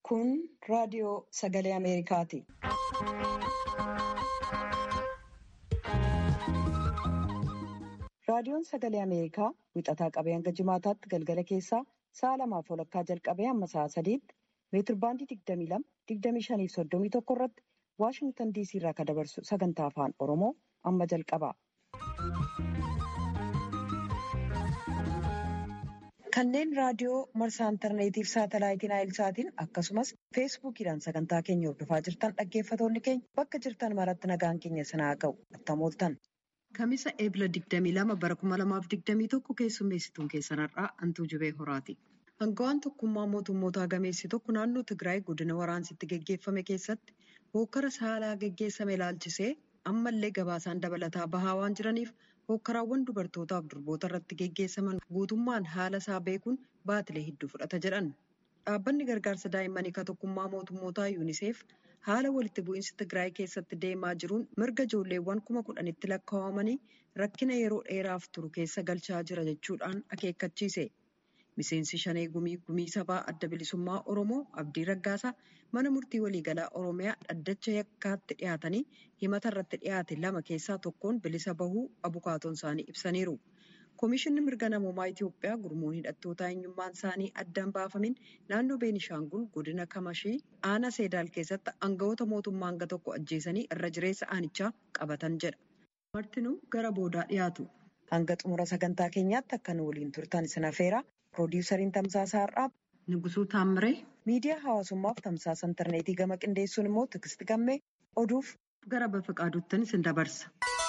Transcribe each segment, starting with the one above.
Kun raadiyoo sagalee Ameerikaati. Raadiyoon sagalee Ameerikaa wixataa qabee hanga jimaataatti galgala keessaa sa'a lamaaf walakkaa jalqabee hamma sa'a sadiitti meetir baandii 22 25 fi 31 irratti Waashingtan diisii irraa kan dabarsu sagantaa afaan Oromoo amma jalqaba. Kanneen raadiyoo marsaa intarneetiif saatalaayitiin naayilsaatiin akkasumas feesbuukiidhaan sagantaa keenya hordofaa jirtan dhaggeeffatoonni keenya bakka jirtan maratti nagaan keenya sinaa ga'u attamooltan. Kamisa eebila 22 bara 2021 keessummeessituun keessanarraa Antuu Jibee Horaati. Hangawaan tokkummaa mootummootaa gameessi tokko naannoo Tigraay godina waraansitti geggeeffame keessatti hokkara saalaa geggeessame ilaalchisee ammallee gabaasaan dabalataa bahaa waan jiraniif hokkaraawwan dubartootaaf durboota irratti geggeessaman guutummaan haala isaa beekuun baatilee hedduu fudhata jedhan. Dhaabbanni gargaarsa daa'immanii kan tokkummaa mootummootaa yuuniseef haala walitti bu'iinsi Tigraay keessatti deemaa jiruun mirga ijoolleewwan kuma kudhanitti lakkaawamanii rakkina yeroo dheeraaf turu keessa galchaa jira jechuudhaan akeekkachiise. Miseensi shanee gumii gumii sabaa adda bilisummaa Oromoo Abdii Raggaasaa mana murtii waliigalaa Oromiyaa dhaddacha yakkaatti dhiyaatanii himata irratti dhiyaate lama keessaa tokkoon bilisa bahuu abukaatoon isaanii ibsaniiru. Komishinni mirga namoomaa Itiyoophiyaa gurmuun hidhattoota eenyummaan isaanii addaan baafamin naannoo Beenishaangul godina Kamashii aanaa Seedaal keessatti aangawoota mootummaa hanga tokko ajjeesanii irra jireessa aanichaa qabatan jedha. Martinuu gara boodaa dhiyaatu. Hanga xumura sagantaa keenyaatti akka nu waliin turtan isin affeera. Piroodyusariin Tamsaasaa Har'aab. Nugusuu Taammiree. Miidiyaa hawaasummaaf tamsaasa intarneetii gama qindeessuun immoo Tigisti Gammee oduuf gara bafa qaaduuttan isin dabarsa.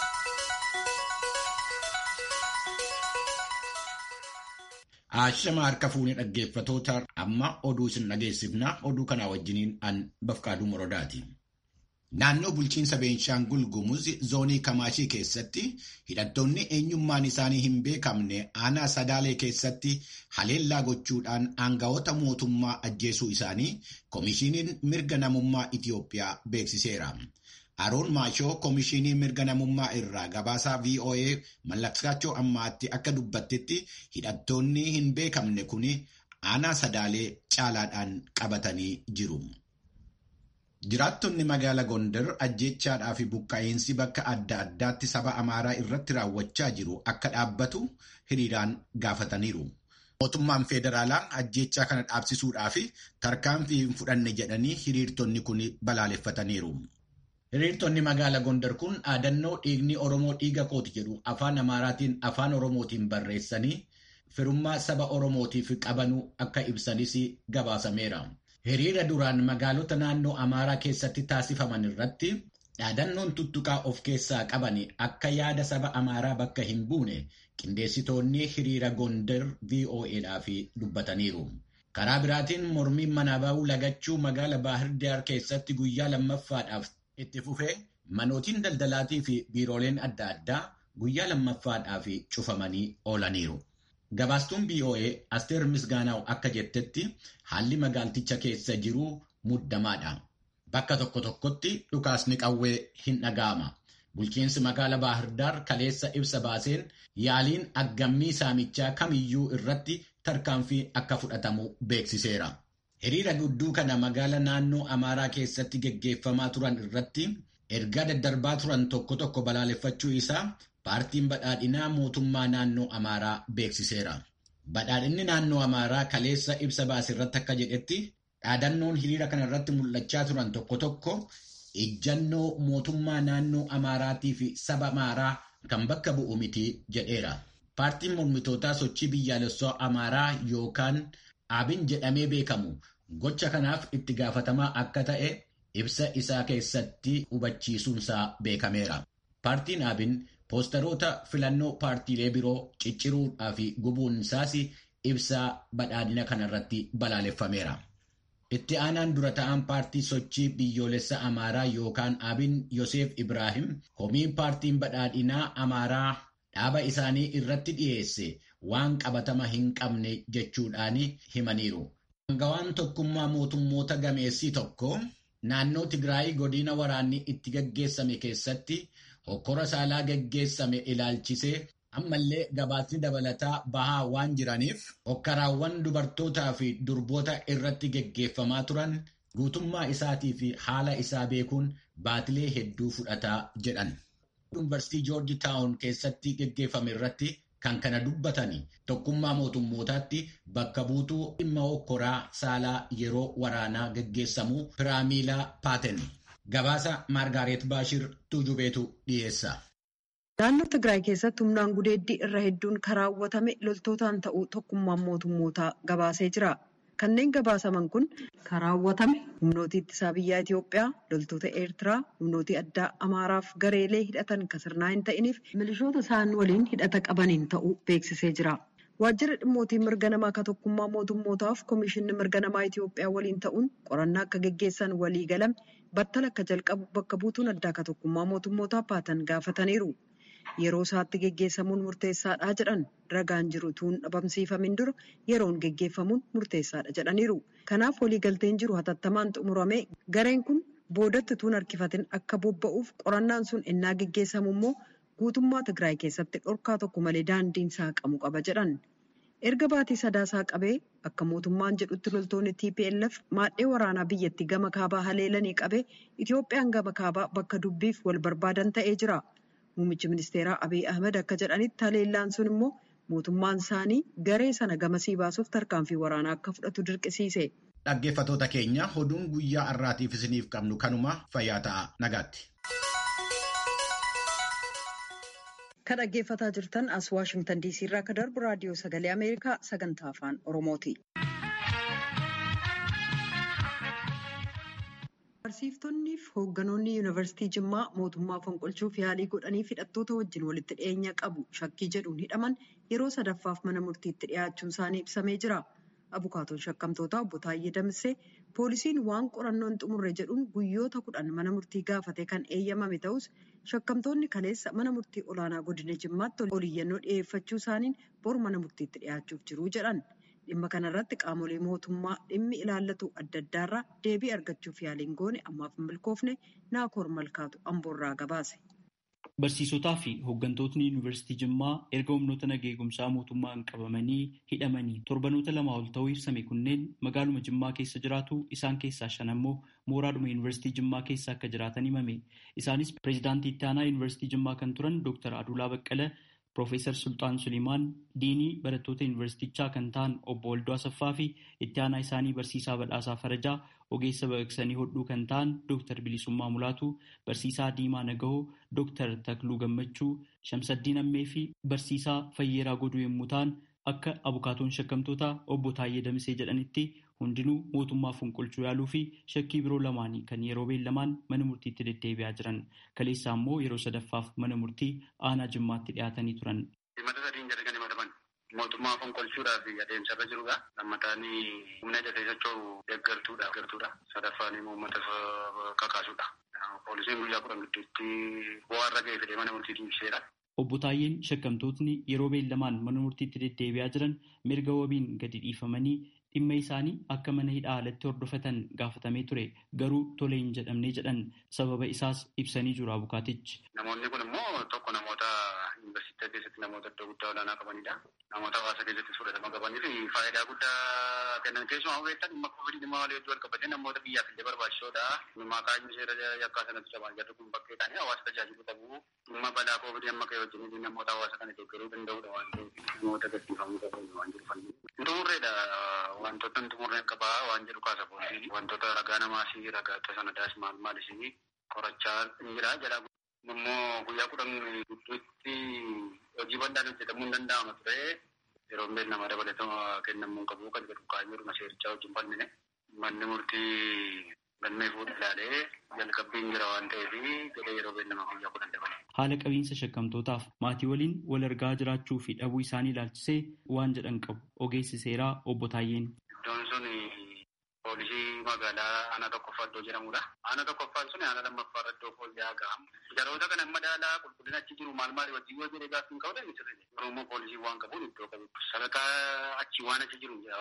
Ashama harka fuunee dhaggeeffatoota amma oduu isin dhageessifna oduu kanaa wajjiniin an bafqaaduu morodaati. Naannoo bulchiinsa Beenshaangul Gumuz zoonii Kamaashii keessatti hidhattoonni eenyummaan isaanii hin beekamne aanaa Sadaalee keessatti haleellaa gochuudhaan aangawoota mootummaa ajjeesuu isaanii Komishiiniin mirga namummaa Itiyoophiyaa beeksiseera. Aroon Maashoo Komishinii mirga namummaa irraa gabaasaa VOA mallaskaachoo ammaatti akka dubbattetti hidhattoonni hin beekamne kun aanaa Sadaalee caalaadhaan qabatanii jiru. Jiraattonni magaala Gondar ajjeechaadhaa fi buqqaa'iinsi bakka adda addaatti saba Amaaraa irratti raawwachaa jiru akka dhaabbatu hiriiraan gaafataniiru. Mootummaan federaalaa ajjeechaa kana dhaabsisuudhaa fi tarkaanfii hin fudhanne jedhanii hiriirtonni kun balaaleffataniiru. Hiriirtonni magaala Gondar kun dhaadannoo dhiigni Oromoo dhiiga kooti jedhu afaan Amaaraatiin afaan Oromootiin barreessanii firummaa saba Oromootiif qabanuu akka ibsanis gabaasameera. Hiriira duraan magaalota naannoo Amaaraa keessatti taasifaman irratti dhaadannoon tuttuqaa of keessaa qaban akka yaada saba Amaaraa bakka hin buune qindeessitoonni hiriira Gondar VOAdhaaf dubbataniiru. Karaa biraatiin mormiin manaa bahuu lagachuu magaala Baahir Daar keessatti guyyaa lammaffaadhaaf itti fufee manootiin daldalaatii fi biirooleen adda addaa guyyaa lammaffaadhaaf cufamanii oolaniiru. Gabaastuun BOA Asteer Misgaanaaw akka jettetti haalli magaalticha keessa jiru muddamaadha. Bakka tokko tokkotti dhukaasni qawwee hin dhaga'ama. Bulchiinsi magaala Baahirdaar kaleessa ibsa baaseen yaaliin aggammii saamichaa kamiyyuu irratti tarkaanfii akka fudhatamu beeksiseera. Hiriira gudduu kana magaala naannoo Amaaraa keessatti geggeeffamaa turan irratti ergaa daddarbaa turan tokko tokko balaaleffachuu isaa paartiin badhaadhinaa mootummaa naannoo Amaaraa beeksiseera. Badhaadhinni naannoo Amaaraa kaleessa ibsa baase irratti akka jedhetti dhaadannoon hiriira kana irratti mul'achaa turan tokko tokko ejjannoo mootummaa naannoo Amaaraatii fi saba Amaaraa kan bakka bu'u miti jedheera. Paartiin mormitootaa sochii biyyaalessaa Amaaraa yookaan Abin jedhamee beekamu gocha kanaaf itti gaafatamaa akka ta'e ibsa isaa keessatti hubachiisuunsaa beekameera. Paartiin Abin poosteroota filannoo paartiilee biroo cicciruudhaa fi gubuun isaas ibsaa badhaadhina kanarratti balaaleffameera. Itti aanaan dura ta'an paartii sochii biyyoolessa Amaaraa yookaan Abin Yoseef Ibraahim komiin paartiin badhaadhinaa Amaaraa dhaaba isaanii irratti dhiyeesse waan qabatama hin qabne jechuudhaan himaniiru. Hangawaan tokkummaa mootummoota gameessii tokko naannoo Tigraay godina waraanni itti gaggeessame keessatti hokkora saalaa gaggeessame ilaalchisee ammallee gabaasni dabalataa bahaa waan jiraniif hokkaraawwan dubartootaa fi durboota irratti geggeeffamaa turan guutummaa isaatii fi haala isaa beekuun baatilee hedduu fudhataa jedhan. Yuunivarsiitii Joorji Taawun keessatti geggeeffame irratti kan kana dubbatanii tokkummaa mootummootaatti bakka buutuu dhimma hokkoraa saalaa yeroo waraanaa geggeessamuu Piraamiilaa Paaten. Gabaasa Maargaaret Baashir Tuujubeetu dhiyeessa. Naannoo Tigraay keessatti humnaan gudeeddii irra hedduun karaawwatame loltootaan ta'uu tokkummaan mootummootaa gabaasee jira. Kanneen gabaasaman kun karaawwatame humnooti ittisaa biyyaa Itoophiyaa, loltoota Eertiraa, humnooti addaa Amaaraaf gareelee hidhatan kan sirnaa hin ta'iniif milishoota isaan waliin hidhata qabaniin ta'uu beeksisee jira. Waajjirri dhimmootii mirga namaa akka tokkummaa mootummootaaf Komishinni mirga namaa Itoophiyaa waliin ta'uun qorannaa akka geggeessan walii galame battala akka jalqabu bakka buutuun addaa akka tokkummaa mootummootaa Paatan gaafataniiru. Yeroo isaatti geggeessamuun murteessaadha jedhan ragaan jiru tuun dhabamsiifamin dura yeroon geggeeffamuun murteessaadha jedhaniiru. Kanaaf waliigalteen jiru hatattamaan xumuramee gareen kun boodatti tuun harkifatin akka bobba'uuf qorannaan sun ennaa geggeessamu immoo guutummaa Tigraay keessatti dhorkaa tokko malee daandiin saaqamu qaba jedhan. Erga baatii sadaasaa qabee akka mootummaan jedhutti loltoonni TPLF maadhee waraanaa biyyattii gama kaabaa haleelanii qabee Itoophiyaan gama kaabaa bakka dubbiif wal barbaadan ta'ee jira. Muummichi ministeeraa Abiy Ahmed akka jedhanitti haleellaan sun immoo mootummaan isaanii garee sana gamasii baasuuf tarkaanfii waraanaa akka fudhatu dirqisiise. Dhaggeeffatoota keenya oduun guyyaa har'aatiif isiniif qabnu kanuma fayyaa ta'a nagaatti. Kan dhaggeeffataa jirtan as Waashingtan DC irraa akka darbu raadiyoo sagalee Ameerikaa sagantaa afaan Oromooti. Barsiiftonnii fi hoogganoonni yuunivarsiitii Jimmaa mootummaa fonqolchuuf yaalii godhanii hidhattoota wajjin walitti dhiyeenya qabu shakkii jedhuun hidhaman yeroo sadaffaaf mana murtiitti dhiyaachuun isaanii ibsamee jira. Abukaatoon shakkamtootaa obbo Taayyee Damissee poolisiin waan qorannoon xumurre jedhuun guyyoota kudhan mana murtii gaafate kan eeyyamame ta'us shakkamtoonni kaleessa mana murtii olaanaa godina Jimmaatti oliyyannoo dhiyeeffachuu isaaniin bor mana murtiitti dhiyaachuuf jiru jedhan. Dhimma kanarratti qaamolee mootummaa dhimmi ilaallatu adda addaarraa deebii argachuuf yaaliin goone ammaaf hin milkoofne naakoor malkaatu amboorraa gabaase. Barsiisotaa fi hooggantootni yuunivarsiitii Jimmaa erga humnoota nageegumsaa mootummaan qabamanii hidhamanii torbanoota lama ol ta'uu ibsame kunneen magaaluma Jimmaa keessa jiraatu isaan keessaa shan ammoo mooraadhuma yuunivarsiitii Jimmaa keessa akka jiraatan himame. Isaanis pireezidaantii itti aanaa yuunivarsiitii Jimmaa kan turan Dr. Adulaa Baqqala, Piroofeesar Sultaan Sulimaan, Diinii barattoota yuunivarsiitichaa kan ta'an obbo Waldoo Asaffaa fi itti aanaa isaanii barsiisaa Badhaasaa Farajaa ogeessa baqaqsanii hodhuu kan ta'an Dr. Bilisummaa Mulaatu, Barsiisaa Diimaa Nagahoo, Dr. Takluu Gammachuu, Shamsaddiin Ammee fi Barsiisaa Fayyeeraa Goduu yommuu ta'an akka abukaatoon shakkamtoota obbo Taayyee Damisee jedhanitti hundinuu mootummaa fonqolchuu yaaluu fi shakkii biroo lamaanii kan yeroo beellamaan mana murtiitti deddeebi'aa jiran. Kaleessaa immoo yeroo sadaffaaf mana murtii aanaa jimmaatti dhiyaatanii turan. Himata sadiin jalqabanii madaban mootummaa fonqolchuudhaa fi adeemsarra jirudha. Lammataan humna ijatee socho'u deeggartuudha. Deeggartuudha. Sadaffaan immoo uummata kakaasuudha. Poolisiin guyyaa kudhan gidduutti bu'aa irra ga'ee fidee mana murtiitti ibseedha. Obbo Taayyeen shakkamtootni yeroo beellamaan mana murtiitti deddeebi'aa jiran mirga wabiin gadi dhiifamanii dhimma isaanii akka mana hidhaa alatti hordofatan gaafatamee ture garuu tole hin jedhamne jedhan sababa isaas ibsanii jiru abukaatichi. Namoonni kun immoo tokko namoota yuunivarsiitii keessatti namoota iddoo guddaa olaanaa qabanidha. Namoota hawaasa keessatti fudhatama qabanii fi faayidaa guddaa kennan keessumaa beektan dhimma koovidii dhimma walii hedduu walqabatee namoota biyyaaf illee barbaachisoodha. Dhimma kaayyoon seera yakkaa sanatti cabaan jarri kun bakkee ta'anii hawaasa tajaajiluu qabu. Dhimma balaa koovidii amma ka'e wajjin namoota hawaasa kana deeggaruu danda'udha waan ta'eef namoota gadhiifamuu qabu waan jiru fanni. Xumurreedha wantoota xumurreen qabaa waan jedhu kaasa poolisiin wantoota ragaa namaas ragaa sanadaas maal maalis qorachaa jira jedha. Immoo guyyaa kudhan gidduutti hojii bal'aan hojjetamuu hin danda'ama ture. Yeroo beellama dabalatama kennamuu qabu kan jedhu kaayyoodhuma seerichaa wajjin bal'ine. Manni murtii galmee fuudhu ilaalee jalqabbiin jira waan ta'eef jedhee yeroo beellama guyyaa kudhan dabale. Haala qabiinsa shakkamtootaaf maatii waliin wal argaa jiraachuu fi dhabuu isaanii ilaalchisee waan jedhan qabu ogeessi seeraa obbo Taayyeen. Iddoon sun poolisii magaalaa aanaa tokkoffaa iddoo jedhamudha. Aanaa tokkoffaan sun aanaa lammaffaa iddoo fooyya'aa ga'ama. Jaroota kana madaalaa qulqullina achi jiru maal maal wajjin yoo jedhee gaaffii hin qabu sirrii. Oromoo poolisii waan qabuun iddoo qabu. Sadarkaa achi waan achi jiru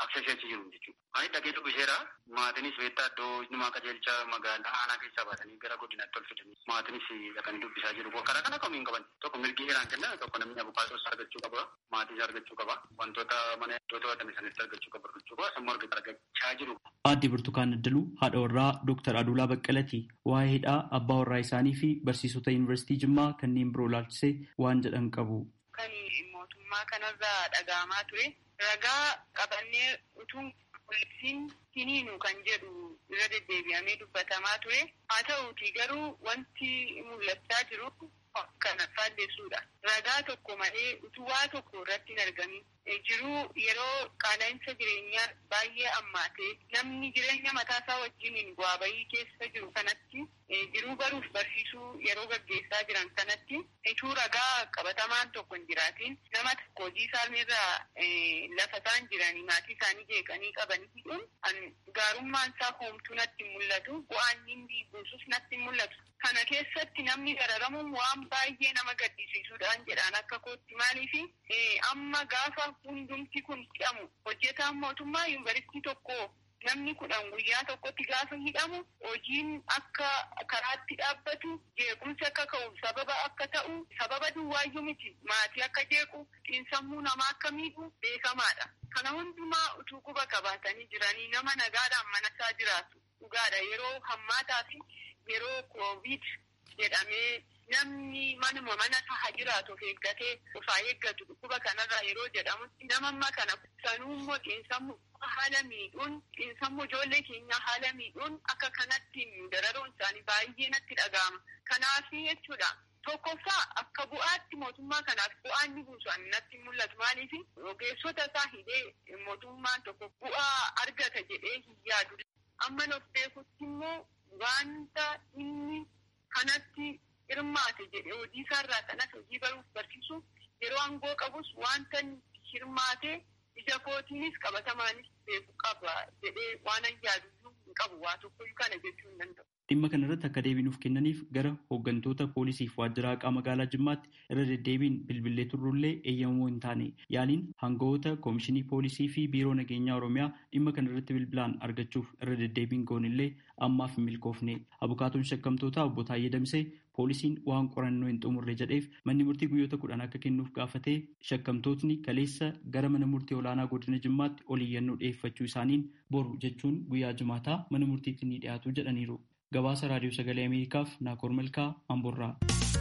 aksesii achi jiru jechuudha. Ani dhaqee dubbiseera maatiinis beektaa iddoo namaa qajeelcha magaalaa aanaa keessaa baatanii gara godinaatti ol fidanii maatiinis dhaqanii dubbisaa jiru. Karaa kana kamiin qaban tokko mirgi heeraan kenna tokko namni abukaatoos argachuu qaba maatiis argachuu qaba wantoota mana iddoo to'atame sanitti argachuu qaba argachuu qaba sammuu argachaa jiru. Aadde Burtukaan Addaluu haadha warraa Dooktar Aduulaa Baqqalati waa'ee hidhaa abbaa warraa isaanii fi barsiisota yuunivarsiitii Jimmaa kanneen biroo ilaalchisee waan jedhan qabu. Kan mootummaa kanarraa dhaga'amaa ture ragaa qabannee utuu poolisiin hiniinu kan jedhu irra deddeebi'amee dubbatamaa ture. Haa ta'uuti garuu wanti mul'achaa jiru kana faalleessuudha. Ragaa tokko malee utuu waa tokko irratti hin argamin jiruu yeroo qaala'insa jireenyaa baay'ee ammaatee namni jireenya mataasaa wajjin bu'aa bayii keessa jiru kanatti jiruu baruuf barsiisuu yeroo gaggeessaa jiran kanatti ituu ragaa qabatamaan tokko hin jiraatiin nama tokko hojii isaaniirraa lafa isaan jiranii maatii isaanii jeeqanii qabanii hidhuun gaarummaan isaa hoomtuu natti hin mul'atu bu'aan inni buusus natti hin mul'atu. Kana keessatti namni gararamuun waan baay'ee nama gaddisiisuudhaan jedhaan akka kootti maaliifi amma gaafa hundumti kun hidhamu hojjetaan mootummaa yuunivarsiitii tokko namni kudhan guyyaa tokkotti gaafa hidhamu hojiin akka karaatti dhaabbatu jeequmsi akka ka'u sababa akka ta'u sababa duwwaayyuu miti maatii akka jeequ xiinsammuu namaa akka miidhu beekamaadha. Kana hundumaa utuu quba qabaatanii jiranii nama nagaadhaan manasaa jiraatu dhugaadha yeroo hammaataa fi yeroo koovid jedhamee namni manuma mana isaa jiraatu of eeggatee ofaa eeggatu dhukkuba kanarraa yeroo jedhamutti nama amma kana sanuu immoo xiinsammuu haala miidhuun xiinsammuu ijoollee keenyaa haala miidhuun akka kanatti dararuun isaanii baay'ee natti dhaga'ama. Kanaaf jechuudha. Tokkoffaa akka bu'aatti mootummaa kanaaf bu'aa inni buusu natti mul'atu maaliif ogeessota isaa hidhee mootummaan tokko bu'aa argata jedhee hin yaadu. Amma of beekutti immoo wanta inni kanatti hirmaate jedhee hojii isaarraa kanas hojii baruuf barsiisu yeroo aangoo qabus wanta hirmaate ija kootiinis qabatamaanis beeku qaba jedhee waan an yaadu hin qabu waa tokkoyyuu kana jechuu hin danda'u. Dhimma kana irratti akka deebinuuf kennaniif gara hooggantoota poolisiif waajjira haqaa magaalaa Jimmaatti irra deddeebiin bilbilee turrullee eeyyamamoo hin taane yaaliin hangawoota koomishinii poolisii fi biiroo nageenyaa Oromiyaa dhimma kana irratti bilbilaan argachuuf irra deddeebiin goonillee ammaaf hin milkoofne. Abukaatoon shakkamtoota obbo Taayyee Damsee poolisiin waan qorannoo hin xumurre jedheef manni murtii guyyoota kudhan akka kennuuf gaafatee shakkamtootni kaleessa gara mana murtii olaanaa godina Jimmaatti ol iyyannoo dhiyeeffachuu isaaniin boru jechuun guyyaa jimaataa mana murtiitti ni dhiyaatu jedhaniiru. Gabaasa Raadiyoo Sagalee Ameerikaaf Naakoor Malkaa Amborraa.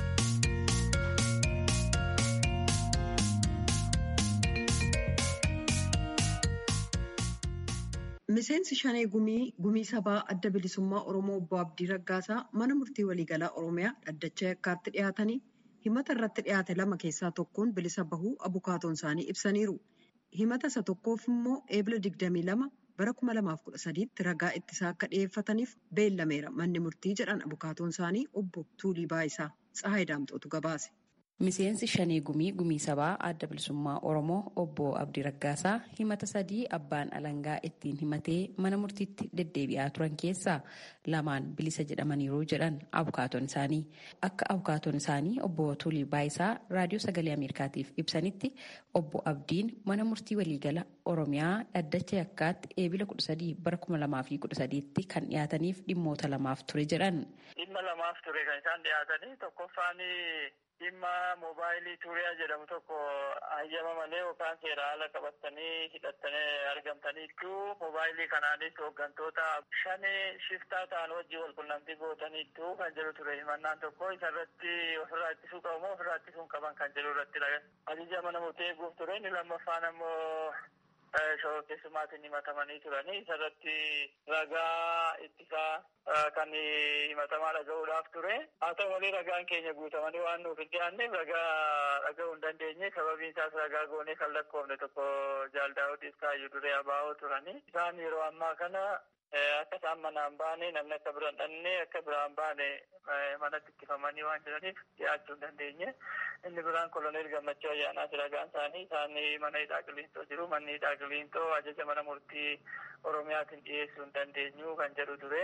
Miseensi Shanee Gumii Gumii Sabaa Adda Bilisummaa Oromoo Obbo Abdii Raggaasaa mana murtii waliigalaa Oromiyaa dhaddacha yakkaatti dhiyaatanii himata irratti dhiyaate lama keessaa tokkoon bilisa bahuu abukaatoon isaanii ibsaniiru. Himata isa tokkoof immoo eebila 22 bara 2013tti ragaa ittisaa akka dhiyeeffataniif beellameera manni murtii jedhan abukaatoon isaanii obbo Tuulii Baayisaa Tsahaay Daamxootu gabaase. Miseensi Shanee Gumii Gumii Sabaa Adda Bilisummaa Oromoo Obbo Abdii Raggaasaa himata sadii abbaan alangaa ittiin himatee mana murtiitti deddeebi'aa turan keessaa lamaan bilisa jedhamaniiru jedhan abukaatoon isaanii. Akka abukaatoon isaanii Obbo Tuulii Baayisaa Raadiyoo Sagalee Ameerikaatiif ibsanitti Obbo Abdiin mana murtii waliigala Oromiyaa dhaddacha yakkaatti eebila 13 bara 2013tti kan dhiyaataniif dhimmoota lamaaf ture jedhan. Dhimma lamaaf ture kan isaan dhiyaatanii tokkoffaan dhimma moobaayilii tuuriyaa jedhamu tokko hayyama malee yookaan seera haala qabatanii hidhattanii argamtaniitu moobaayilii kanaanis hooggantoota shanee shiftaa ta'an wajjin wal qunnamtii gootaniitu kan jedhu ture himannaan tokko isarratti ofirraa ittisuu qabu moo ofirraa ittisuun qaban kan jedhu irratti ajaja mana murtii eeguuf ture inni lammaffaan ammoo shoroo keessumaatiin himatamanii turanii isarratti ragaa ittisaa kan himatamaa dhaga'uudhaaf ture haa ta'u malee ragaan keenya guutamanii waan nuuf hin dhiyaanneef ragaa dhaga'uu hin dandeenye sababiin isaas ragaa goonee kan lakkoofne tokko jaaldaa'uudhiif kaayyuu duree abaa'oo turanii isaan yeroo ammaa kana akka isaan manaan baane namni akka biraan dhannee akka biraan baane manatti ittifamanii waan jiraniif dhiyaachuu hin dandeenye. Inni biraan koloneel gammachuu ayyaanaati ragaan isaanii isaan mana hidhaa qiliintoo jiru manni hidhaa qiliintoo ajaja mana murtii oromiyaatiin dhiyeessuu hin dandeenyu kan jedhu ture.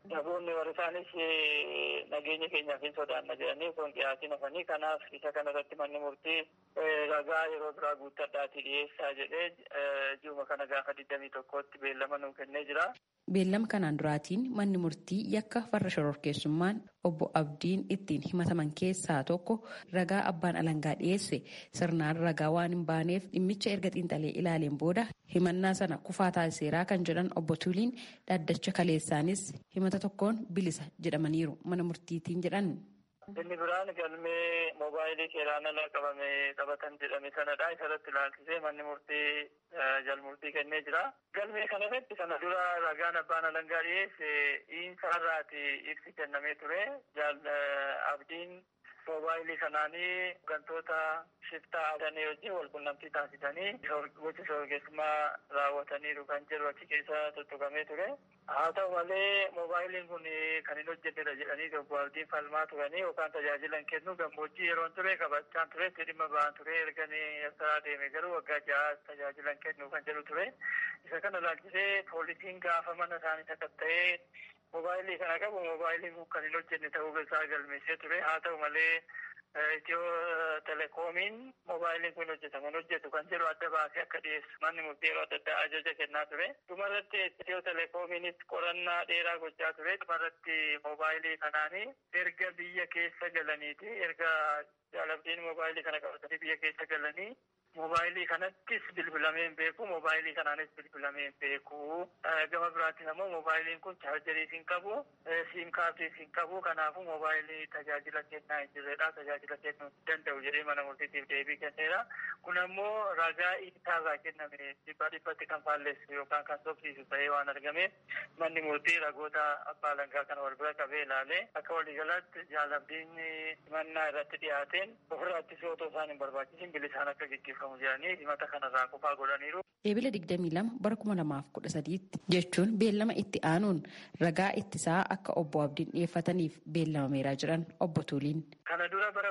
Namoonni warri isaanis nageenya keenyaaf hin sodaanna jedhanii osoo hin dhiyaatiin hafanii kanaaf isa kanarratti manni murtii ragaa yeroo biraa guuttadhaatii dhiyeessaa jedhee ji'uma kana gaafa digdamii tokkotti beellama nuu kennee jira. Beellama kanaan duraatiin manni murtii yakka farra shororkeessummaan obbo Abdiin ittiin himataman keessaa tokko ragaa abbaan alangaa dhiyeesse sirnaan ragaa waan hin baaneef dhimmicha erga xiinxalee ilaaleen booda himannaa sana kufaa taasiseeraa kan jedhan obbo Tuliin dhaddacha kaleessaanis himata tokkoon bilisa jedhamaniiru mana murtiitiin jedhan. Inni biraan galmee moobaayilii seeraan ala qabame qabatan jedhame sanadha. Isarratti ilaalchisee manni murtii jalmurtii kennee jira. Galmee kanarratti sana dura ragaan abbaan alangaa dhiyeesse dhiinsa irraati ibsi kennamee ture. Abdiin moobaayilii kanaanii gantoota shiftaa adanii wajjin wal qunnamtii taasisanii gocha shororkeessummaa raawwataniiru kan jedhu achi keessa tuttuqamee ture. Haa ta'u malee moobaayiliin kun kan hin hojjennedha jedhanii obbo Abdiin falmaa turanii yookaan tajaajila hin kennu gammoojjii yeroon ture qabachaan ture itti dhimma ba'an ture erganii asirraa deeme garuu waggaa ja'a tajaajila hin kennu kan jedhu ture. Isa kana ilaalchisee poolisiin gaafa mana isaanii sakatta'ee moobaayilii kana qabu moobaayiliin kun kan hin hojjenne ta'uu isaa galmeessee ture haa ta'u malee itiyoo telekoomiin moobaayiliin kun hojjetaman hojjetu kan jedhu adda baasee akka dhiyeessu manni murtii yeroo adda addaa ajaja kennaa ture dhumarratti itiyoo telekoomiinis qorannaa dheeraa gochaa ture dhumarratti moobaayilii kanaanii erga biyya keessa galaniiti erga jaalabdiin moobaayilii kana qabatanii biyya keessa galanii moobaayilii kanattis bilbilamee hin beeku moobaayilii kanaanis bilbilamee hin beeku gama biraattis ammoo moobaayiliin kun chaarjeriis hin qabu siim kaardiis hin qabu kanaafuu moobaayilii tajaajila kennaa hin jirredha tajaajila kennuu hin danda'u jedhee mana murtiitiif deebii kenneera kun ammoo ragaa isaarraa kenname dhibba dhibbatti kan faalleessu yookaan kan sobsiisu ta'ee waan argameef manni murtii ragoota abbaa alangaa kana wal bira qabee ilaalee akka waliigalaatti jaalabdiin mannaa irratti dhiyaateen ofirraa ittisuu otoo isaan hin barbaachisin bilisaan akka gaggeeffamu Eebila 22 bara 2013 jechuun beellama itti aanuun ragaa ittisaa akka obbo Abdiin dhiyeeffataniif beellamameeraa jiran obbo Tuliin. Kana dura bara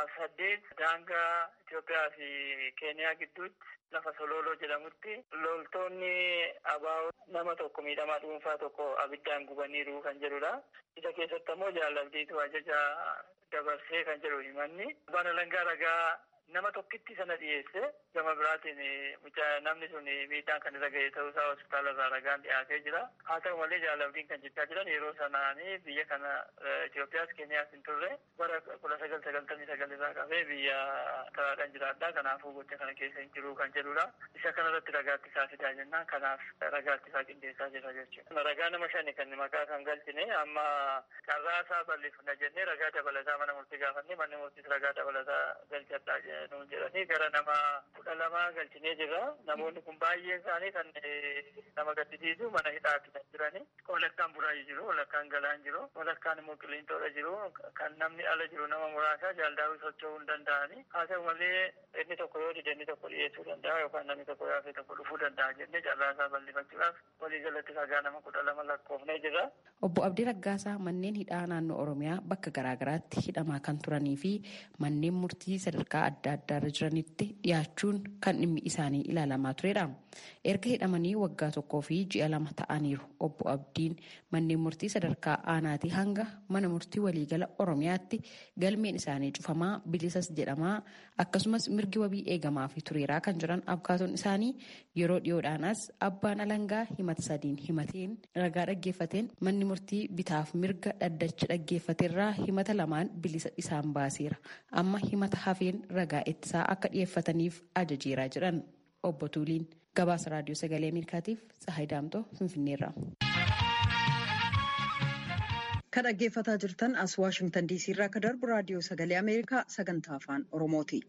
2008 daangaa Itoophiyaa fi Keeniyaa gidduutti lafa Sololoo jedhamutti loltoonni abaa'oo nama tokko miidhamaa dhuunfaa tokko abiddaan gubaniiru kan jedhudha. Isa keessatti ammoo jaalabdiitu ajaja dabarsee kan jedhu himanni. Abbaan alangaa ragaa nama tokkitti sana dhiyeesse gama biraatiin namni sun miidhaan kan irra ga'e ta'uu isaa hospitaala irraa ragaan dhiyaatee jira haa ta'u malee jaalabdiin kan jechaa jiran yeroo sanaanii biyya kana Itoophiyaas Keeniyaas hin turre bara kudha sagal sagaltamii sagal irraa qabee biyya karaadhaan jiraadhaa kanaafuu gocha kana keessa hin jiru kan jedhudha isa kanarratti ragaatti isaa fidaa jennaan kanaaf ragaatti isaa qindeessaa jira jechuudha ragaa nama shani kan maqaa kan galchine amma carraa isaa bal'ifna jennee ragaa dabalataa mana murtii gaafanne manni murtiis ragaa dabalataa galchadhaa nuun jedhanii gara nama kudha lama galchinee jirra. Namoonni kun baay'een isaanii kan nama gaddisiisu mana hidhaatti kan jirani. Walakkaan buraayii jiru, walakkaan galaan jiru, walakkaan immoo qiliintoodha jiru. Kan namni ala jiru nama muraasa jaaldaawii socho'uu hin danda'ani. Haa ta'u malee inni tokko yoo dide inni tokko dhiyeessuu danda'a yookaan namni tokko yaafee tokko dhufuu danda'a jennee carraasaa bal'ifachuudhaaf waliigalatti ragaa nama kudha lama lakkoofnee jirra. Obbo Abdii Raggaasaa manneen hidhaa naannoo Oromiyaa bakka garaagaraatti hidhamaa kan turanii fi manneen murtii sadarkaa adda addaarra jiranitti dhiyaachuun kan dhimmi isaanii ilaalamaa turedha. Erga hidhamanii waggaa tokkoo fi ji'a lama ta'aniiru obbo Abdiin manneen murtii sadarkaa aanaatii hanga mana murtii waliigala Oromiyaatti galmeen isaanii cufamaa bilisas jedhamaa akkasumas mirgi wabii eegamaa fi tureeraa kan jiran abkaatoon isaanii yeroo dhiyoodhaanas abbaan alangaa himata sadiin himateen ragaa dhaggeeffateen manni murtii bitaaf mirga dhaddacha dhaggeeffateerraa himata lamaan bilisa isaan baaseera amma himata hafeen ragaa ittisaa akka dhiyeeffataniif ajajeeraa jiran obbo Tuuliin gabaasa raadiyoo sagalee ameerikaatiif Tsahaay Daamtoo Finfinneerra. Kan dhaggeeffataa jirtan as Waashingtan DC irraa akka darbu raadiyoo sagalee Ameerikaa sagantaa afaan Oromooti.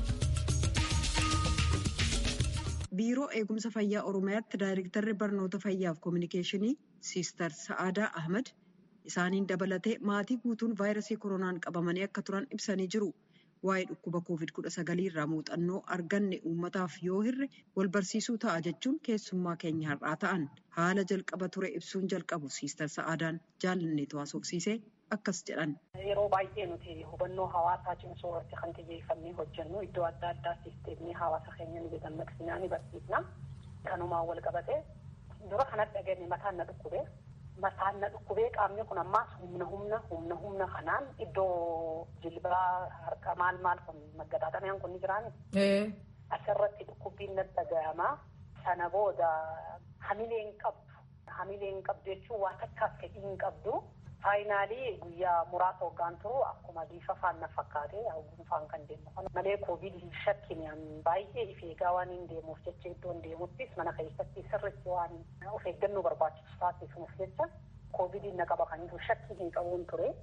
Biiroo Eegumsa Fayyaa Oromiyaatti Daayirektarri Barnoota Fayyaaf Kominikeeshinii Siister Sa'aadaa Ahmad isaaniin dabalatee maatii guutuun vaayirasii koronaan qabamanii akka turan ibsanii jiru. Waa'ee dhukkuba COVID-19 irraa muuxannoo arganne uummataaf yoo hirre wal barsiisuu ta'a jechuun keessummaa keenya har'aa ta'an haala jalqaba ture ibsuun jalqabu Siister Sa'aadaan jaalanneetu haasofsiisee akkas jedhan. Yeroo baay'ee nuti hubannoo hawaasaa cimsuu irratti kan xiyyeeffannee hojjennu iddoo adda addaa sisteemii hawaasa keenya ni dammaqsinaa ni barsiifna. Kanumaan wal qabate dura kanatti dhageenye mataan na dhukkube mataan na dhukkubee qaamni kun ammaas humna humna humna humna kanaan iddoo jilbaa harka maal maal kun maggataadhameen kun ni jiraani. Asirratti dhukkubbiin na dhaga'ama. Sana booda hamilee hin qabdu. Hamilee hin qabdu jechuun waa takkaaf fedhii hin qabdu. Faayinaalii guyyaa muraasa hoggaan turu akkuma bifa faan na fakkaate gunfaan kan deemu malee koovid shakkiin baay'ee if eegaa waan hin deemuuf jecha iddoon deemuttis mana keessatti sirriitti waan of eeggannoo barbaachisu taasisuuf jecha koovidiin na qaba kan jiru shakkii hin qabuun ture.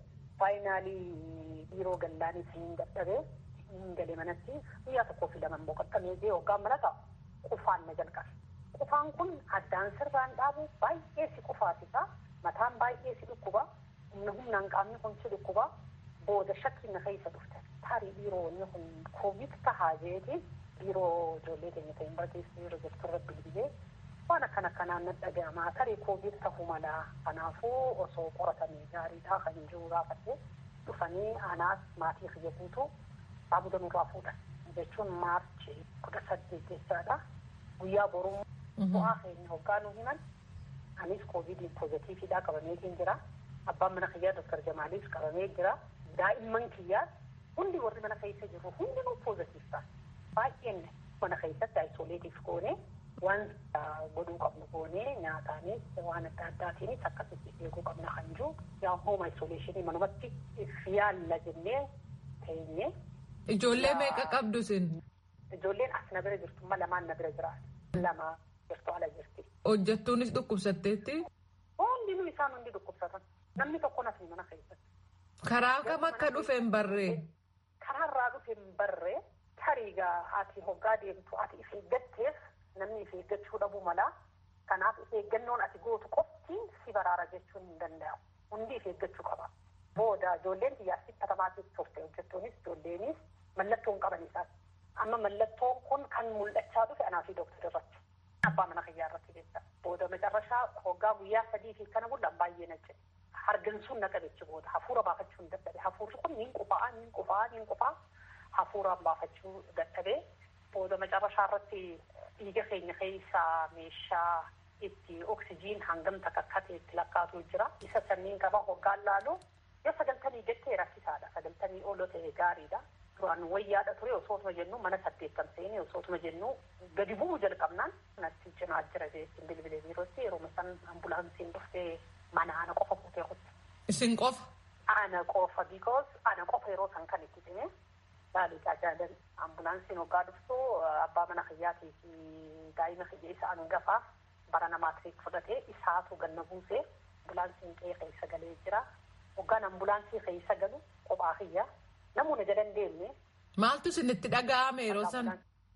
Faayinaalii biiroo gallaanis hin dadhabee hin gale manatti guyyaa tokkoo fi lamaan boqottamee jee hoggaan mana ta'a qufaan na jalqabe. Qufaan kun addaan sirraan dhaabu baay'ee si qufaasisa. Mataan baay'ee si dhukkuba. humna humnaan qaamni kun si dhukkuba booda shakkiin na keessa dhufte tarii dhiiroonni kun koovid tahaa jeeti dhiiroo ijoollee keenya ta'in barkeessa yeroo jirtu irratti bilbilee waan akkana akkanaan na dhaga'amaa tarii koovid tahuu malaa kanaafuu osoo qoratamee gaariidhaa kan jiru gaafate dhufanii anaas maatii kiyya guutuu saamuda nurraa fuudhan jechuun maarchi kudha saddeet jechaadha guyyaa boruu bu'aa keenya hoggaa nu himan anis koovidiin poozitiividhaa qabameetiin jira. abbaan mana kiyyaa doktar jamaaliif qabamee jira daa'imman kiyyaa hundi warri mana keessa jiru hundinuu poozitiif ta'a baay'een mana keessatti aisoleetiif goone waan godhuu qabnu goone nyaataanis waan adda addaatiinis akkasitti eeguu qabna kan jiru yaa hooma aisoleeshinii manumatti yaalla jennee teenye. Ijoollee meeqa qabdu sin? Ijoolleen as na bira jirtu amma lamaan na bira jiraatu. Lama jirtu ala jirti. Hojjettuunis dhukkubsatteetti? Hundinuu isaan hundi dhukkubsatan. Namni tokko nas mana keessatti. Karaa kam akka dhufe hin barree? Karaarraa dhufe hin barree tariigaa ati hoggaa deemtu ati if eeggatteef namni if eeggachuu dhabuu mala. Kanaaf if eeggannoon ati gootu qofti si baraara jechuun hin danda'amu. Hundi if eeggachuu qaba. Booda ijoolleen xiyyaatti katamaatiif turte hojjettuunis ijoolleenis mallattoo hin qaban isaati. Amma mallattoon kun kan mul'achaa dhufe anaa fi dooktar irratti. Abbaa mana kiyyaa irratti jecha. Booda macarrashaa hoggaa guyyaa sadii fi kana bullaan baay'ee na jedhe. Hargansuun na qabechi booda hafuura baafachuu hin dadhabe. Hafuurri kun niin qufaa niin qufaa niin qufaa hafuuraan baafachuu dadhabee booda macarrashaa irratti dhiiga keenya keessaa meeshaa itti oksijiin hangam takakkate itti lakkaatu jira. Isa sanniin qaba hoggaan laalu yoo sagaltamii jettee rakkisaadha. Sagaltamii ol ta'e gaariidha. Duraan wayyaadha ture osootuma jennu mana saddeettan seenee osootuma jennu gadi bu'uu jalqabnaan natti cinaa jira jechuun bilbilee biirootti yeroo san ambulaansiin dhuftee mana ana qofa fuutee kutte. Isin qofa? Ana qofa because ana qofa yeroo san kan itti dhime baaliidhaa jaalan ambulaansiin hoggaa dhuftu abbaa mana kiyyaatii fi daa'ima kiyya isa hangafa bara namaatiif fudhatee isaatu ganna buusee ambulaansiin qe'ee keessa galee jira. Hoggaan ambulaansii keessa galu kophaa kiyya namoonni jala hin deemne. Maaltu isinitti dhaga'ame yeroo sana?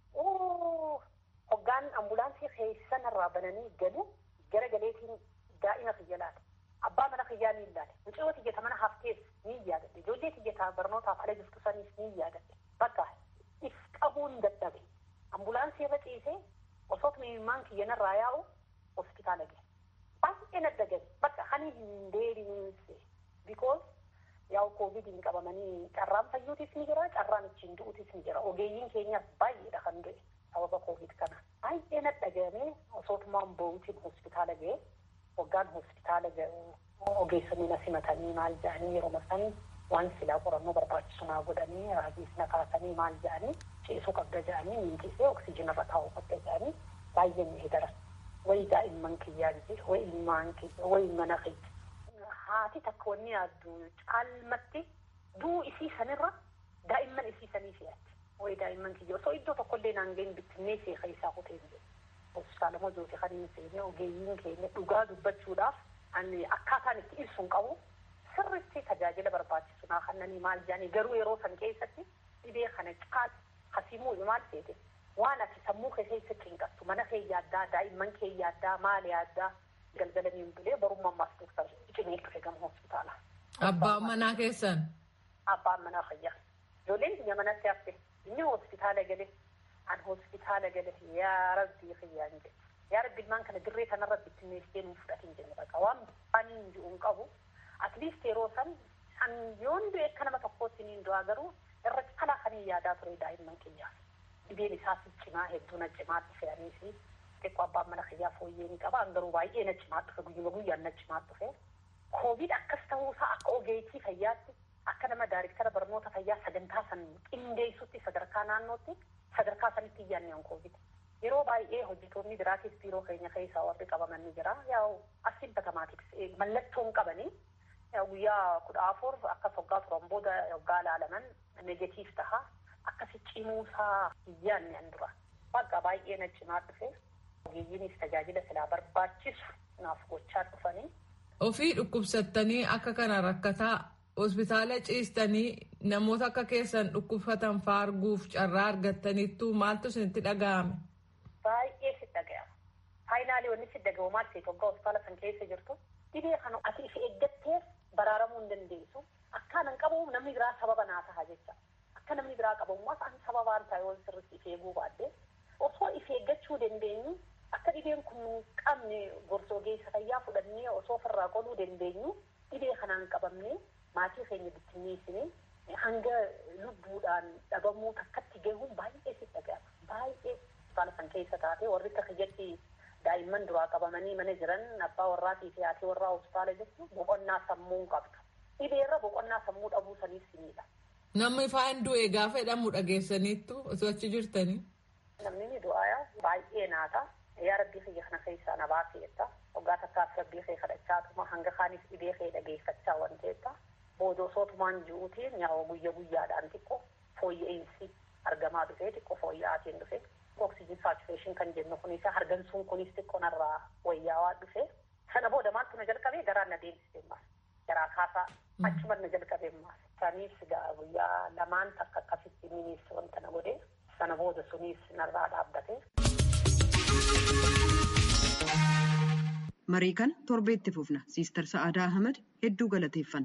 Hoggaan ambulaansii keessa narraa bananii galu gara galeetiin daa'ima kiyya laata. Abbaa mana kiyyaa ni ilaale. Mucayyoo tiyyata mana haftees ni yaadadhe. Ijoollee tiyyataa barnootaaf ala jirtu saniis ni yaadadhe. Bakka if qabuun dadhabe. Ambulaansii irra ciisee osoo imimmaan kiyya narraa yaa'u hospitaala gahe. Baay'ee nadda gahe. Bakka hani hin deebiinse. Because yaa'u koovidiin qabamanii carraan fayyuutis ni jira, carraan ittiin du'uutis ni jira. Ogeeyyiin keenyas baay'eedha kan du'e sababa koovid kana. Baay'ee nadda gahamee osootumaan bo'uutiin hospitaala gahe. Hoggaan hospitaala ogeessonni na simatanii maal jedhanii yeroo san waan silaa qorannoo barbaachisu naa godhanii raajiis na kaasanii maal jedhanii ciisuu qabda jedhanii miintisee oksijiina irra taa'uu qabda jedhanii baay'ee ni edaran. Wayi daa'imman kiyyaa jira, wayi ilmaan kiyya, wayi mana kiyya. Haati takka wanni yaaddu caalmatti duu isii sanirra daa'imman isii sanii fe'atti. Wayi daa'imman kiyya osoo iddoo tokkollee naan ga'in bittinnee seeqa isaa kutee jiru. hospitaala mojooti kan hin seene ogeeyyiin keenya dhugaa dubbachuudhaaf ani akkaataan itti ibsuun qabu sirritti tajaajila barbaachisu naa kannanii maal jedhanii garuu yeroo san keessatti dhibee kana caal hasimuu maal seete waan ati sammuu kee keessa cinqattu mana kee yaaddaa daa'imman kee yaaddaa maal yaaddaa galgalanii hin bulee barummaa ammaas dooktar cimee dhufe gama hospitaala. Abbaan manaa keessan? Abbaan manaa fayyaa. Ijoolleen biyya manatti hafte inni hospitaala galee an hospitaala gale yaa rabbii kiyyaan jedhe yaa rabbi ilmaan kana dirree kanarra bittinneessee nuuf fudhatin jenne baqa waan baaniin ji'uun qabu atliist yeroo san an yoon du'e akka nama tokkootti niin du'aa garuu irra caalaa kan yaadaa ture daa'imman kiyyaaf dhibeen isaas cimaa hedduu na cimaatti fe'anii fi xiqqoo abbaan mana kiyyaa fooyyee ni qaba garuu baay'ee na cimaa dhufe guyyuma guyyaan na cimaa dhufe koovid akkas ta'uusaa akka ogeettii fayyaatti akka nama daariktara barnoota fayyaa sagantaa san qindeessutti sadarkaa naannootti sadarkaa sanitti iyyaanne on koovid yeroo baay'ee hojjetoonni biraatis biiroo keenya keessaa warri qabaman ni jira yaa'u asiin batamaatif mallattoon qabanii guyyaa kudha afur akkas hoggaa turan booda hoggaa ilaalaman negatiif taha akkasi cimuusaa iyyaanne an dura bakka baay'ee na cimaa dhufe ogeeyyiinis tajaajila silaa barbaachisu naaf gochaa dhufanii. Ofii dhukkubsattanii akka kana rakkataa hospitaala ciistanii namoota akka keessan dhukkubsatan faarguuf carraa argattaniittu maaltu isinitti dhaga'ame? Baay'ee si dhaga'ama. Faayinaalii wanni si dhaga'u maal ta'e hoggaa hospitaala san keessa jirtu dhibee kana ati if eeggatteef baraaramuu hin dandeessu. Akkaanan qabu namni biraa sababa naa taha jecha. Akka namni biraa qabamummaas ani sababaan taa'e wal sirriitti if eeguu baadde osoo if eeggachuu dandeenyu akka dhibeen kun qabne gorsa ogeessa fayyaa fudhannee osoo ofirraa qoluu dandeenyu dhibee kanaan qabamne maatii keenya bittinneessine hanga lubbuudhaan dhabamuu takkatti gahuun baay'ee si dhaga'ama. Baay'ee hospitaala san keessa taate warri akka kiyyatti daa'imman duraa qabamanii mana jiran abbaa warraatii fi haati warraa hospitaala jirtu boqonnaa sammuu qabdu. Dhibeerra boqonnaa sammuu dhabuu saniif siniidha. Namni faan du'e gaafa jedhamu dhageessaniittu osoo achi jirtanii. Namni ni du'aa baay'ee naata. Yaa rabbii kiyya kana keessaa na baaseetta. Waggaa takkaaf rabbii kee kadhachaatuma hanga kaanis dhibee kee dhageeffachaa waan ta'eetta. Booda osootumaan ji'uutiin yaa'u guyya guyyaadhaan xiqqoo fooyya'insi argamaa dhufee xiqqoo fooyya'aatiin dhufe. Oksijin saatureeshin kan jennu kunis hargansuun kunis xiqqoo narraa wayyaawaa dhufe. Sana booda maaltu na jalqabee garaan na deemsisee maas. Garaa kaasaa achuma na jalqabee maas. Sanis guyyaa lamaan takka akkasitti minis wanta na godhe. Sana booda sunis narraa dhaabbate. Marii kana torbeetti fufna. Siistar Sa'aadaa Ahmad hedduu galateeffanna.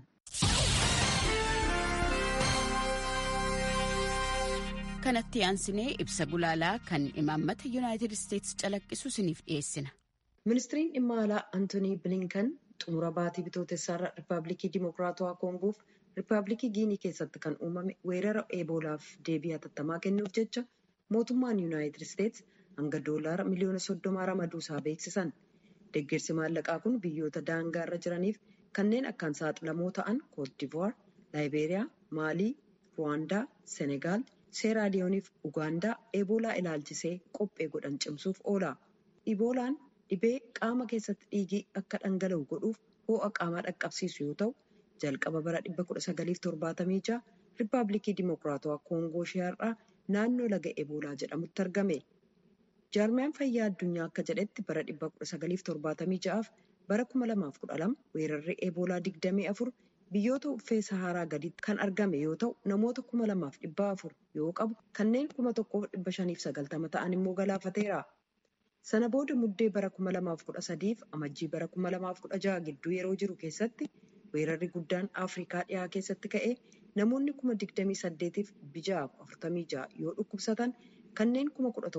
Kanatti aansinee ibsa gulaalaa kan imaammata Yuunaayitid Isteetsi calaqqisu isiniif dhiyeessina. Ministiriin dhimma alaa Antoonii Bilinkan xumura baatii bitootessaarra Rippaabilikii Dimokiraatawaa Koongoof Rippaabilikii Giinii keessatti kan uumame weerara eeboolaaf deebii hatattamaa kennuuf jecha mootummaan Yuunaayitid Isteetsi hanga doolaara miliyoona soddomaa ramaduusaa beeksisan. Deeggarsi maallaqaa kun biyyoota daangaa irra jiraniif kanneen akkaan saaxilamoo ta'an Koodivuwaar, Laayibeeriyaa, Maalii, Ruwaandaa, Senegaal, Seeraaliyooniif Ugaandaa eebolaa ilaalchisee qophee godhan cimsuuf oola. Iboolaan dhibee qaama keessatti dhiigii akka dhangala'u godhuuf ho'a qaamaa dhaqqabsiisu yoo ta'u, jalqaba bara 1976 Rippaabilikii Dimokiraatawaa Koongoo Shiharraa naannoo laga eebolaa jedhamutti argame. Jaarmiyaan fayyaa addunyaa akka jedhetti bara 1976 fi bara 2012 weerarri eebolaa 24 biyyoota uffee saharaa gaditti kan argame yoo ta'u namoota 2400 yoo qabu kanneen 1590 ta'an immoo galaafateera. Sana booda muddee bara 2013 fi amajjii bara 2016 gidduu yeroo jiru keessatti weerarri guddaan Afrikaa dhiyaa keessatti ka'ee namoonni 28,000 fi 646 yoo dhukkubsatan kanneen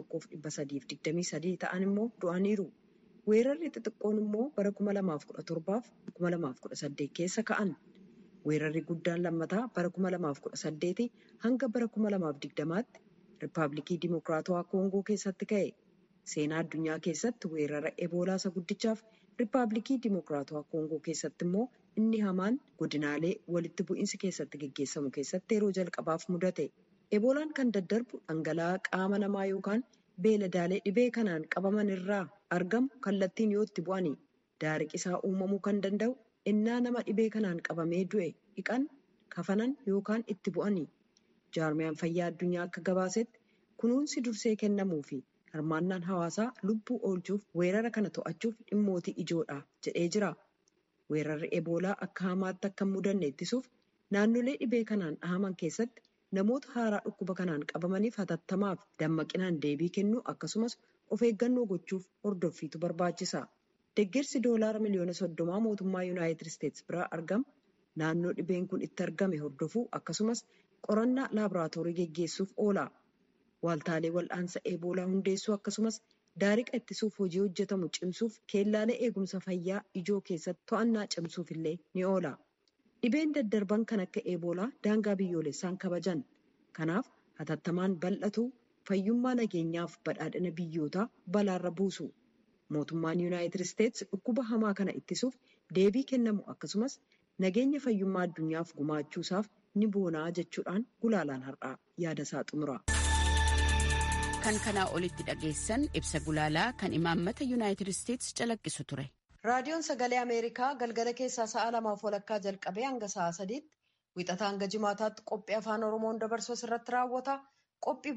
11,323 ta'an immoo du'aniiru. Weerarri xixiqqoon immoo bara 2017 fi 2018 keessa ka'an. Weerarri guddaan lammataa bara 2018 hanga bara 2020tti Rippaabilikii Dimokiraatawaa Koongoo keessatti ka'e. Seenaa addunyaa keessatti weerara Eboolaa isa guddichaaf Rippaabilikii Dimokiraatawaa Koongoo keessatti immoo inni hamaan godinaalee walitti bu'iinsi keessatti gaggeessamu keessatti yeroo jalqabaaf mudate. Eboolaan kan daddarbu dhangala'aa qaama namaa yookaan beeladaalee dhibee kanaan qabaman irraa argamu kallattiin yoo itti bu'ani. Daariqisaa uumamuu kan danda'u innaa nama dhibee kanaan qabamee du'e dhiqan, kafanan yookaan itti bu'ani. Jaarmiyaan fayyaa addunyaa akka gabaasetti kunuunsi dursee kennamuu fi hirmaannaan hawaasaa lubbuu oolchuuf weerara kana to'achuuf dhimmootii ijoodha jedhee jira. Weerarri eboolaa akka hamaatti akka hin mudanne ittisuuf naannolee dhibee kanaan dhahaman keessatti namoota haaraa dhukkuba kanaan qabamaniif hatattamaaf dammaqinaan deebii kennuu akkasumas of eeggannoo gochuuf hordoffiitu barbaachisa. Deeggarsi doolaara miliyoona soddomaa mootummaa Yuunaayitid Isteetsi biraa argamu naannoo dhibeen kun itti argame hordofuu akkasumas qorannaa laaboraatoorii geggeessuuf oola. Waaltaalee wal'aansa eeboolaa hundeessuu akkasumas daariqa ittisuuf hojii hojjetamu cimsuuf keellaalee eegumsa fayyaa ijoo keessatti to'annaa cimsuuf illee ni oola. Dhibeen daddarban kan akka eeboolaa daangaa biyyoolessaan kabajan. Kanaaf hatattamaan bal'atu fayyummaa nageenyaaf badhaadhina biyyootaa balaarra buusu. Mootummaan Yuunaayitid Isteets dhukkuba hamaa kana ittisuuf deebii kennamu akkasumas nageenya fayyummaa addunyaaf gumaachuusaaf ni boonaa jechuudhaan gulaalaan har'aa yaadasaa xumura. Kan kanaa olitti dhageessan ibsa gulaalaa kan imaammata Yuunaayitid Isteets calaqqisu ture. Raadiyoon Sagalee Ameerikaa galgala keessaa sa'a lamaaf walakkaa jalqabee hanga sa'a sadiitti wixataa hanga jimaataatti qophii afaan Oromoon dabarsu irratti raawwata. Qophii